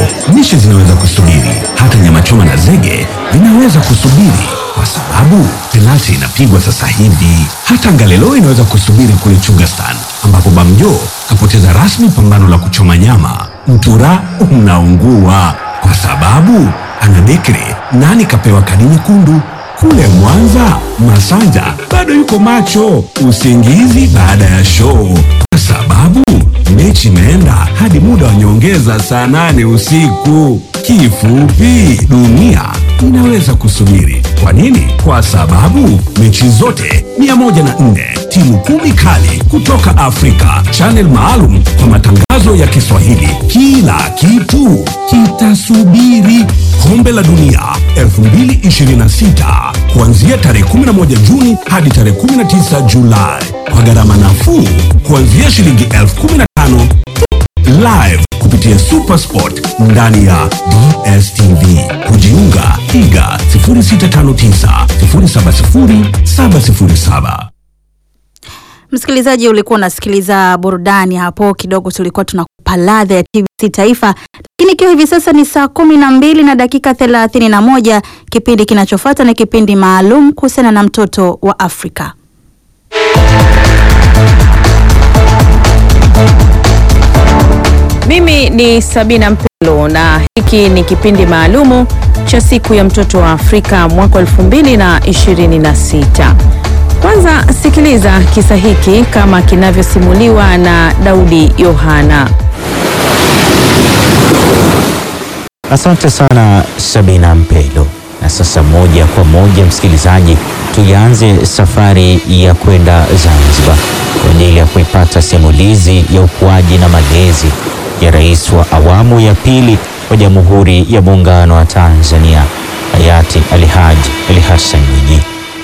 lishe zinaweza kusubiri, hata nyama choma na zege vinaweza kusubiri kwa sababu penalti inapigwa sasa hivi. Hata Ngalelo inaweza kusubiri kule Chugastan, ambapo Bamjo kapoteza rasmi pambano la kuchoma nyama. Mtura unaungua kwa sababu ana Bekri nani kapewa kadi nyekundu. Kule Mwanza, Masanja bado yuko macho usingizi baada ya show kwa sababu mechi imeenda hadi muda wa nyongeza saa nane usiku. Kifupi, dunia inaweza kusubiri. Kwa nini? Kwa sababu mechi zote 104 timu kumi kali kutoka Afrika, channel maalum kwa matangazo ya Kiswahili. Kila kitu kitasubiri. Kombe la Dunia 2026 kuanzia tarehe 11 Juni hadi tarehe 19 Julai kwa gharama nafuu kuanzia shilingi elfu kumi na tano live kupitia Supersport ndani ya DSTV. Kujiunga piga 0659 070 707. Msikilizaji, ulikuwa unasikiliza burudani hapo kidogo, tulikuwa tunakupa ladha ya TBC Taifa, lakini ikiwa hivi sasa ni saa kumi na mbili na dakika thelathini na moja kipindi kinachofuata ni kipindi maalum kuhusiana na mtoto wa Afrika. Mimi ni Sabina Mpelo na hiki ni kipindi maalumu cha siku ya mtoto wa Afrika mwaka 2026. Kwanza sikiliza kisa hiki kama kinavyosimuliwa na Daudi Yohana. Asante sana Sabina Mpelo. Na sasa moja kwa moja, msikilizaji, tuianze safari ya kwenda Zanzibar kwa ajili ya kuipata simulizi ya ukuaji na malezi ya rais wa awamu ya pili wa Jamhuri ya Muungano wa Tanzania hayati Alhaji Ali Hassan Mwinyi.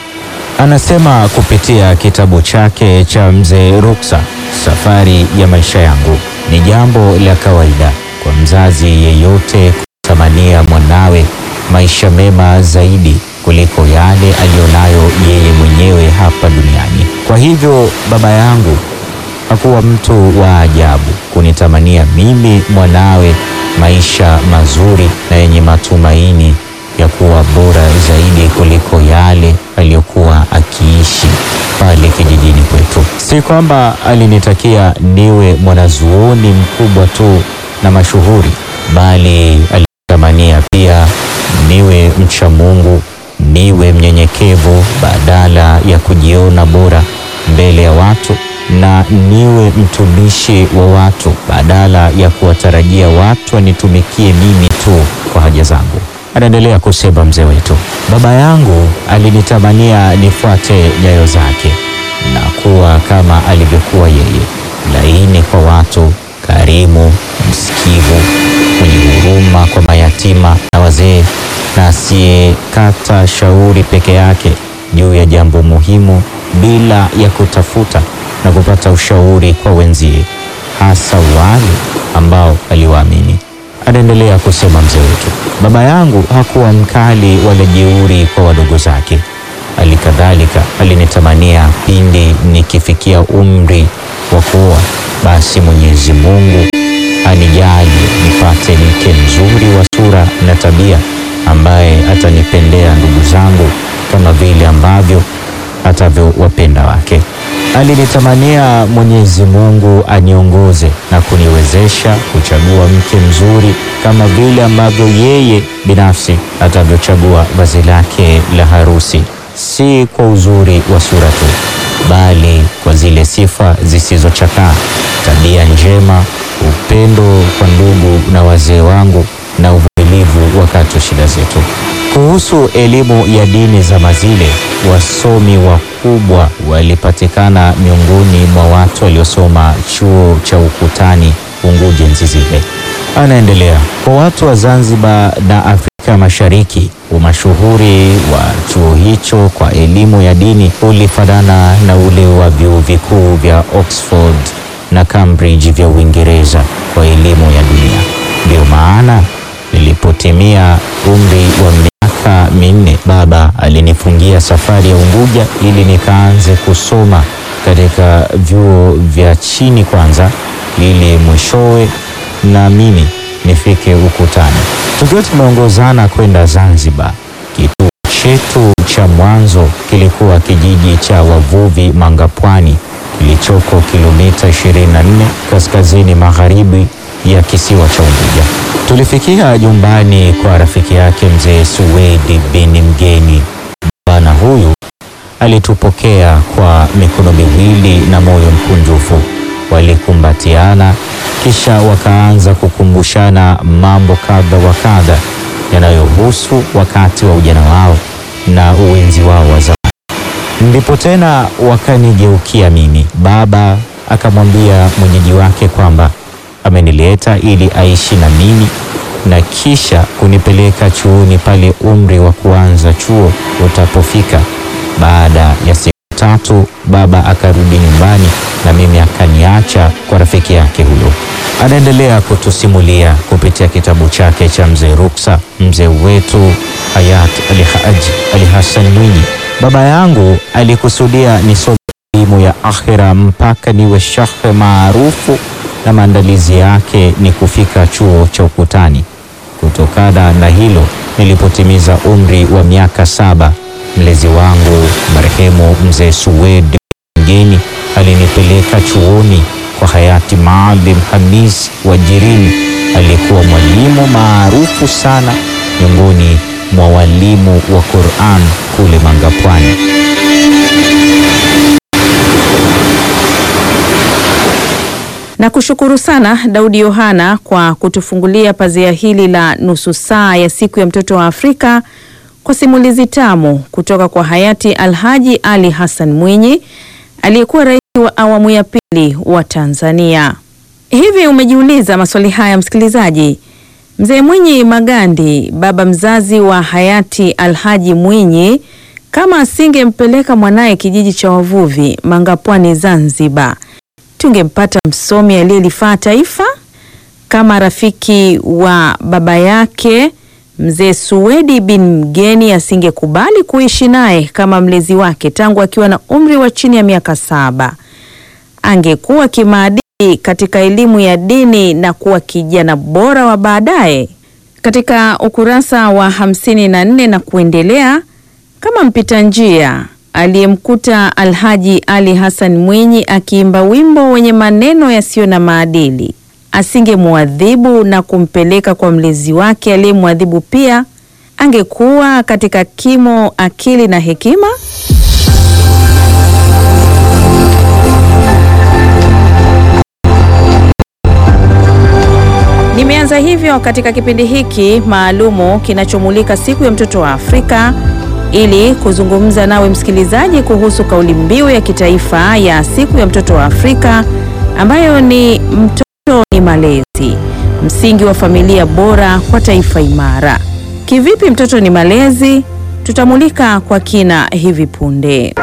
Anasema kupitia kitabu chake cha Mzee Ruksa, safari ya maisha yangu, ni jambo la kawaida kwa mzazi yeyote kutamania mwanawe maisha mema zaidi kuliko yale aliyonayo yeye mwenyewe hapa duniani. Kwa hivyo baba yangu hakuwa mtu wa ajabu kunitamania mimi mwanawe maisha mazuri na yenye matumaini ya kuwa bora zaidi kuliko yale aliyokuwa akiishi pale kijijini kwetu. Si kwamba alinitakia niwe mwanazuoni mkubwa tu na mashuhuri, bali alitamania pia niwe mcha Mungu, niwe mnyenyekevu badala ya kujiona bora mbele ya watu na niwe mtumishi wa watu badala ya kuwatarajia watu wanitumikie mimi tu kwa haja zangu. Anaendelea kusema mzee wetu, baba yangu alinitamania nifuate nyayo zake na kuwa kama alivyokuwa yeye, laini kwa watu, karimu, msikivu, mwenye huruma kwa mayatima na wazee, na asiyekata shauri peke yake juu ya jambo muhimu bila ya kutafuta na kupata ushauri kwa wenzie, hasa wale ambao aliwaamini. Anaendelea kusema mzee wetu, baba yangu hakuwa mkali wala jeuri kwa wadogo zake. Halikadhalika alinitamania pindi nikifikia umri wa kuoa, basi Mwenyezi Mungu anijalie nipate mke mzuri wa sura na tabia, ambaye atanipendea ndugu zangu kama vile ambavyo atavyowapenda wake. Alinitamania Mwenyezi Mungu aniongoze na kuniwezesha kuchagua mke mzuri kama vile ambavyo yeye binafsi atavyochagua vazi lake la harusi, si kwa uzuri wa sura tu, bali kwa zile sifa zisizochakaa, tabia njema, upendo kwa ndugu na wazee wangu na uvumilivu wakati wa shida zetu. Kuhusu elimu ya dini za mazile, wasomi wakubwa walipatikana miongoni mwa watu waliosoma chuo cha Ukutani Unguja enzi zile. Anaendelea, kwa watu wa Zanzibar na Afrika Mashariki, umashuhuri wa chuo hicho kwa elimu ya dini ulifanana na ule wa vyuo vikuu vya Oxford na Cambridge vya Uingereza kwa elimu ya dunia. Ndio maana nilipotimia umri wa miaka minne, baba alinifungia safari ya Unguja ili nikaanze kusoma katika vyuo vya chini kwanza, ili mwishowe na mimi nifike ukutani. Tukiwa tumeongozana kwenda Zanzibar, kituo chetu cha mwanzo kilikuwa kijiji cha wavuvi Mangapwani kilichoko kilomita 24 kaskazini magharibi ya kisiwa cha Unguja. Tulifikia jumbani kwa rafiki yake mzee Suwedi bin Mgeni. Bwana huyu alitupokea kwa mikono miwili na moyo mkunjufu. Walikumbatiana kisha wakaanza kukumbushana mambo kadha wa kadha yanayohusu wakati wa ujana wao na uwenzi wao wa zamani. Ndipo tena wakanigeukia mimi. Baba akamwambia mwenyeji wake kwamba amenileta ili aishi na mimi na kisha kunipeleka chuoni pale umri wa kuanza chuo utapofika. Baada ya siku tatu, baba akarudi nyumbani na mimi akaniacha kwa rafiki yake huyo. Anaendelea kutusimulia kupitia kitabu chake cha Mzee Ruksa, mzee wetu hayat Ali Haji Ali Hassan Mwinyi. Baba yangu alikusudia nisome elimu ya akhira mpaka niwe shekhe maarufu, na maandalizi yake ni kufika chuo cha ukutani. Kutokana na hilo, nilipotimiza umri wa miaka saba, mlezi wangu marehemu mzee Suwedi Mgeni alinipeleka chuoni kwa hayati Maalim Hamis Wajirini, aliyekuwa mwalimu maarufu sana miongoni mwa walimu wa Qur'an kule Mangapwani. Na kushukuru sana Daudi Yohana kwa kutufungulia pazia hili la nusu saa ya siku ya mtoto wa Afrika kwa simulizi tamu kutoka kwa hayati Alhaji Ali Hassan Mwinyi aliyekuwa rais wa awamu ya pili wa Tanzania. Hivi umejiuliza maswali haya msikilizaji? Mzee Mwinyi Magandi, baba mzazi wa hayati Alhaji Mwinyi, kama asingempeleka mwanaye kijiji cha wavuvi Mangapwani Zanzibar, tungempata msomi aliyelifaa taifa? Kama rafiki wa baba yake mzee Suwedi bin Mgeni asingekubali kuishi naye kama mlezi wake tangu akiwa na umri wa chini ya miaka saba, angekuwa kimaadili katika elimu ya dini na kuwa kijana bora wa baadaye. Katika ukurasa wa hamsini na nne na kuendelea, kama mpita njia aliyemkuta Alhaji Ali Hassan Mwinyi akiimba wimbo wenye maneno yasiyo na maadili, asingemwadhibu na kumpeleka kwa mlezi wake aliyemwadhibu pia, angekuwa katika kimo, akili na hekima? Nimeanza hivyo katika kipindi hiki maalumu kinachomulika siku ya mtoto wa Afrika ili kuzungumza nawe msikilizaji kuhusu kauli mbiu ya kitaifa ya siku ya mtoto wa Afrika ambayo ni mtoto ni malezi, msingi wa familia bora kwa taifa imara. Kivipi mtoto ni malezi? Tutamulika kwa kina hivi punde.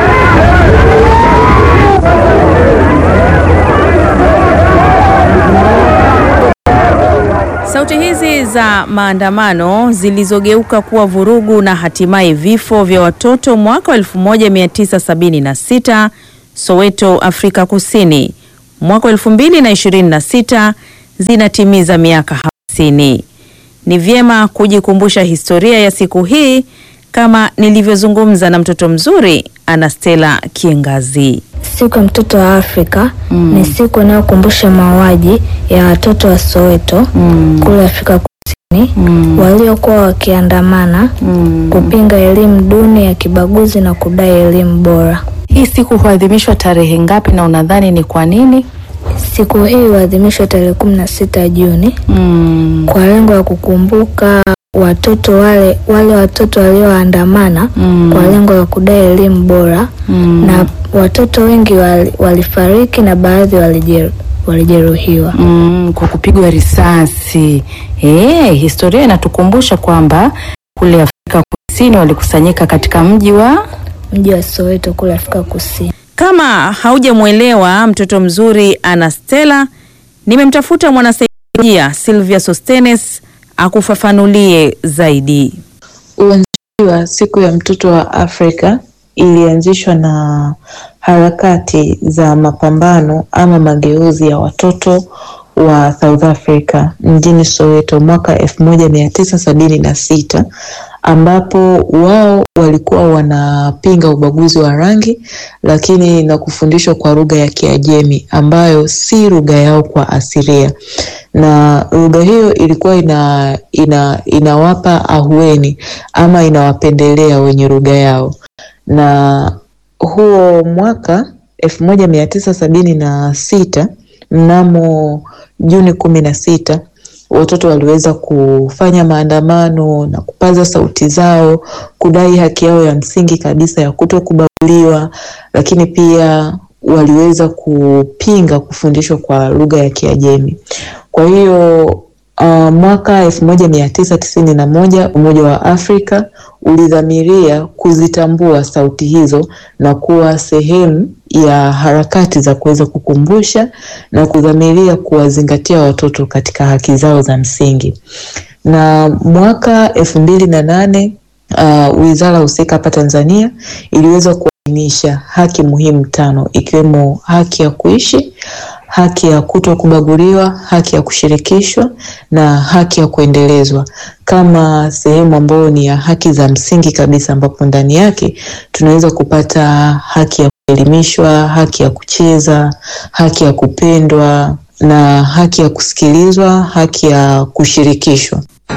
Sauti hizi za maandamano zilizogeuka kuwa vurugu na hatimaye vifo vya watoto mwaka wa 1976 Soweto, Afrika Kusini, mwaka wa 2026 zinatimiza miaka 50. Ni vyema kujikumbusha historia ya siku hii kama nilivyozungumza na mtoto mzuri Anastela Kiengazi. Siku ya mtoto wa Afrika ni siku inayokumbusha mauaji ya watoto wa Soweto kule Afrika Kusini waliokuwa wakiandamana kupinga elimu duni ya kibaguzi na kudai elimu bora. Hii siku huadhimishwa tarehe ngapi na unadhani ni kwa nini? Siku hii huadhimishwa tarehe kumi na sita Juni kwa lengo la kukumbuka watoto wale wale watoto walioandamana kwa lengo la kudai elimu bora na watoto wengi wali, walifariki na baadhi walijeru, walijeruhiwa. Mm, kwa kupigwa risasi. Eh, historia inatukumbusha kwamba kule Afrika Kusini walikusanyika katika mji wa Mji wa Soweto kule Afrika Kusini. Kama haujamwelewa mtoto mzuri Anastela, nimemtafuta mwanasaikolojia Sylvia Sostenes akufafanulie zaidi. Uanzishaji wa siku ya mtoto wa Afrika ilianzishwa na harakati za mapambano ama mageuzi ya watoto wa South Africa mjini Soweto mwaka elfu moja mia tisa sabini na sita ambapo wao walikuwa wanapinga ubaguzi wa rangi, lakini na kufundishwa kwa lugha ya Kiajemi ambayo si lugha yao kwa asilia, na lugha hiyo ilikuwa ina, ina, inawapa ahueni ama inawapendelea wenye lugha yao, na huo mwaka elfu moja mia tisa sabini na sita mnamo Juni kumi na sita watoto waliweza kufanya maandamano na kupaza sauti zao kudai haki yao ya msingi kabisa ya kutokubaguliwa, lakini pia waliweza kupinga kufundishwa kwa lugha ya Kiajemi. Kwa hiyo uh, mwaka elfu moja mia tisa tisini na moja Umoja wa Afrika ulidhamiria kuzitambua sauti hizo na kuwa sehemu ya harakati za kuweza kukumbusha na kudhamiria kuwazingatia watoto katika haki zao za msingi. Na mwaka elfu mbili na nane uh, wizara husika hapa Tanzania iliweza kuainisha haki muhimu tano ikiwemo haki ya kuishi, haki ya kuto kubaguliwa, haki ya kushirikishwa na haki ya kuendelezwa kama sehemu ambayo ni ya haki za msingi kabisa, ambapo ndani yake tunaweza kupata haki ya kuelimishwa, haki ya kucheza, haki ya kupendwa na haki ya kusikilizwa, haki ya kushirikishwa.